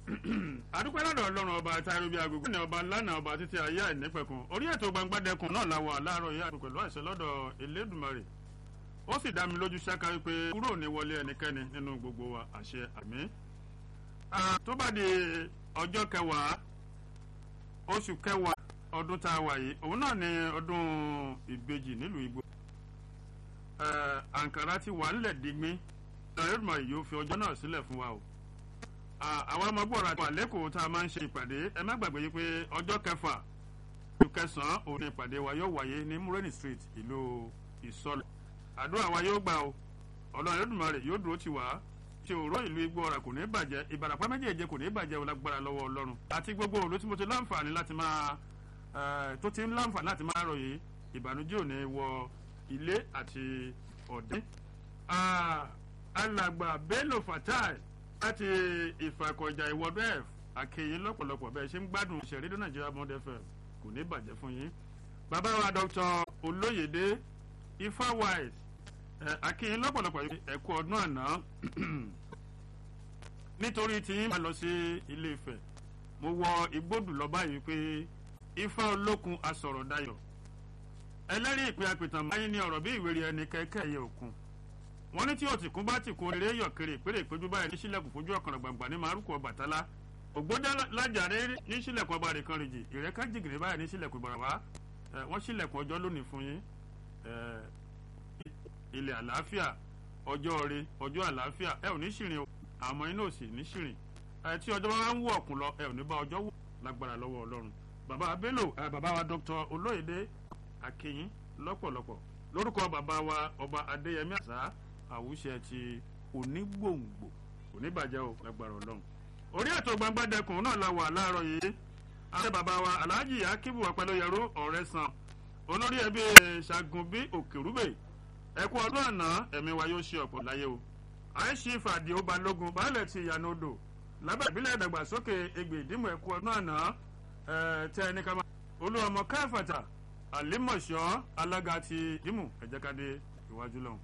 adúpẹ́ lọ́dọ̀ ọlọ́run ọba táyọ̀ bíi agogo ní ọba ńlá náà ọba títí ayé àìnípẹ̀kun orí ètò gbangbádẹkùn náà la wà láàárọ̀ yìí àti pẹ̀lú àìsàn lọ́dọ̀ elédùnmarè ó sì dá mi lójú ṣáká wípé kúrò ní wọlé ẹnikẹ́ni nínú gbogbo wa àṣẹ àmì. tó bá di ọjọ́ kẹwàá oṣù kẹwàá ọdún tá a wà yìí òun náà ni ọdún ìbejì nílùú igbó àǹkàrá ti wà ńlẹ̀ digbín elédùnmarè yóò fi ọjọ́ náà sílẹ̀ fún wa o àwọn ọmọ gbọ́ra wà lẹ́kọ̀ọ́ tá a máa ń ṣe ìpàdé ẹ má gbàgbé yìí pé ọjọ́ kẹfà oṣù kẹsàn-án òun ni ìpàdé wa yóò wáyé ní múrẹ́nì street ìlú ìsọlẹ̀ àdúrà wa yóò gbà o ọlọ́run Olódùmarè yóò dúró tì wá tí òró ìlú igbó ọ̀rà kò ní bàjẹ́ ìbàràpá méjèèjì kò ní bàjẹ́ lágbára lọ́wọ́ ọlọ́run àti gbogbo òru tí mo ti láǹfààní láti máa tó ti ń láǹfààní láti máa ròyìn ìbànújẹ́ ò ní wọ ilé àti ọ̀dẹ́ alàgbà Bello Fatai láti ìfàkọ̀jà ìwọ́dọ̀ ẹ̀ àkèyìn lọ́pọ̀lọpọ̀ bẹ́ẹ̀ ṣe ń gbádùn ìṣẹ̀rí nàìjíríà bond fm kò ní bàjẹ́ fún yín. bàbá wa dr olóyèdè ifáwáìs àkèyìn lọ́pọ̀lọpọ̀ ẹ̀kú ọdún àná nítorí tí yín máa lọ sí ilé Ifẹ̀ mo wọ igbódù lọ báyìí pé ifá olókun asọ̀rọ̀ dayọ̀ ẹlẹ́rìí ìpè àpìtàn máa ń ní ọ̀rọ̀ bí ìwérí ẹni kẹ́kẹ́ ẹ̀yẹ òkun wọ́n ní tí òtìkún bá ti kun eré yọ̀kiri ìpèrè ìpéjú báyìí ní sílẹ̀kùn fojú ọ̀kànràn gbàngbà ní márùkù Ọbàtálá ògbódà lájàre ní sílẹ̀kùn ọba rẹ̀ kan rìjì ìrẹ́ká jìgìrì báyìí ní sílẹ̀kùn ìbàràwá wọ́n sílẹ̀kùn ọjọ́ lónìí fún yín ilẹ̀ àlàáfíà ọjọ́ rẹ ọjọ́ àlàáfíà ẹ ò ní ṣìrìn o àmọ́ iná ò sì ní ṣìrìn tí ọjọ́ bá ń wọ̀ ọ̀kùn lọ ẹ ò ní bá ọjọ́ wò lágbára lọ́wọ́ Ọlọ́run bàbá Bello bàbá wa Dr. Olóyèdè Akínyìn lọ́pọ̀lọpọ̀ lórúkọ bàbá wa ọba Adéyẹmí àṣà àwùṣe ti onígbòǹgbò oníbàjẹ́ ò lágbára ọlọ́run. orí ètò gbangbadẹkùn náà la wà láàárọ̀ yìí ààrẹ bàbá wa alhaji akibu apẹlẹyẹrú ọ̀rẹ́ san olórí ẹbí ṣàgùnbí òkèrúbè ẹkú ọdún àná ẹ̀mí wa yóò ṣe ọ̀pọ̀ láyé o. àìsí fàdí ó balógun baálẹ̀ ti ìyànà odò lábẹ́ ìbílẹ̀ ìdàgbàsókè egbè ìdímọ̀ ẹkú ọdún àná tẹ ẹni ká máa olúwọmọ káfàtà àlímọ̀ṣọ́ alága ti ìdímù ẹ̀jẹ̀kadé ìwájú lọ́hùn.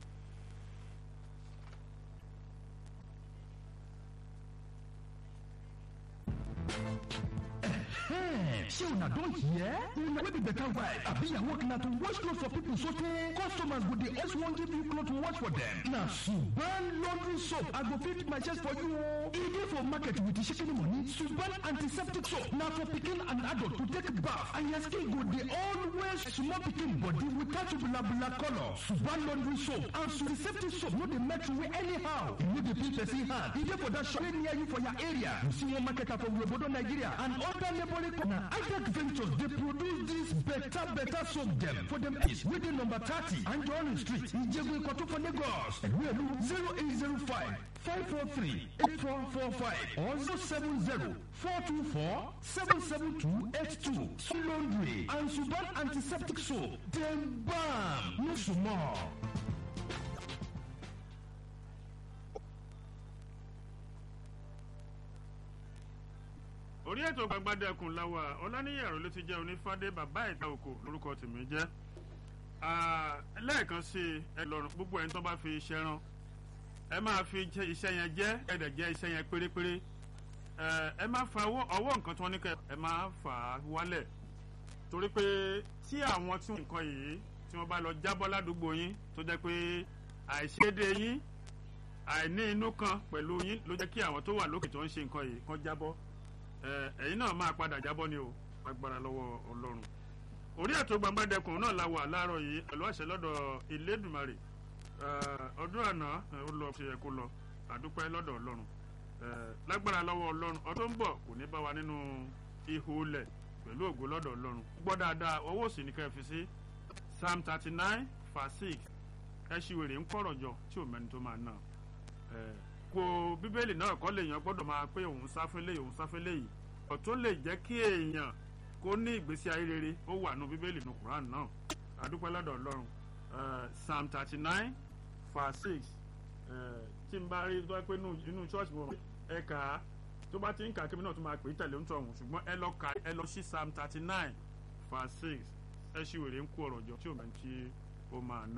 ṣé una don hear? una wey be better wife abi your work na to wash clothes for people so tey customers go dey always wan give you cloth to wash for dem. na suban laundry soap i go fit my chest for you o. e dey for market with shikini money. suban antiseptic soap na for pikin and adult to take bath and your skin go dey always small pikin body without bula colour. suban laundry soap and antiseptic soap no dey melt away anyhow. e no dey peel person hand. e dey for that shop wey near you for your area. you see one marketer for obodo nigeria and other neighboring countries. na ITEC Ventures dey produce dis better better soap dem for dem place wey dey number thirty Anjorin street Ijebu Ikoto for Lagos. Ẹ̀rú zero eight zero five five four three eight four four five or zero seven zero four two four seven seven two eight two. Sun laundry and Suban antiseptic soap dem bam no small. orí ètò gbagbadẹkùn láwa ọlánìyàrá ló ti jẹ́ onífádé bàbá ìta òkò lórúkọ tèmi jẹ́ lẹ́ẹ̀kan sí ẹ lọ́rùn gbogbo ẹni tó bá fi iṣẹ́ rán ẹ máa fi iṣẹ́ yẹn jẹ́ ẹ̀dẹ̀ jẹ́ iṣẹ́ yẹn pérépéré ẹ máa fa ọwọ́ nǹkan tí wọ́n ní kẹ́ ẹ máa fà á wálẹ̀ torí pé tí àwọn tí nǹkan yìí tí wọ́n bá lọ jábọ́ ládùúgbò yín tó jẹ́ pé àìṣedé yín àìní inú kan pẹ̀lú yín ló jẹ́ kí àwọn tó wà lókè tó ń ṣe nǹkan yìí kán jábọ́ ẹ̀yin náà máa padà jábọ́ ni o agbára lọ́wọ́ ọlọ́run orí ètò gbangbadẹkùn náà la wà láàárọ̀ yìí pẹ̀lú àṣẹ lọ́dọ̀ Elédùmarè ọdún àná ó lọ ṣe yẹ kó lọ àdúpẹ́ lọ́dọ̀ ọlọ́run lágbára lọ́wọ́ ọlọ́run ọdún bọ̀ kò ní bá wa nínú ihò lẹ̀ pẹ̀lú ògo lọ́dọ̀ ọlọ́run gbọ́ dáadáa ọwọ́ òsì ní ká fi sí psalm thirty nine verse six ẹ ṣì wèrè ń kọ̀rọ̀ jọ tí ò mẹ́ni tó máa ná kó bíbélì náà kọ́ lèèyàn gbọ́dọ̀ máa pé òun sáfẹ́ léyìí òun sáfẹ́ léyìí ọ̀tún lè jẹ́ kí èèyàn kó ní ìgbésí ayé rere ó wà nù bíbélì nù Quran náà adúpẹ́ lọ́dọ̀ Ọlọ́run Psalm thirty nine verse six tí n bá rí tó pé inú church wọn ẹ kà á tó bá ti ń kà á kébí náà tó máa pè é tẹ̀lé ń tọ̀hún ṣùgbọ́n ẹ lọ kà ẹ lọ sí Psalm thirty nine verse six ẹ ṣì wèrè ń kó ọ̀rọ̀ jọ tí ò máa ń tí ó máa ná.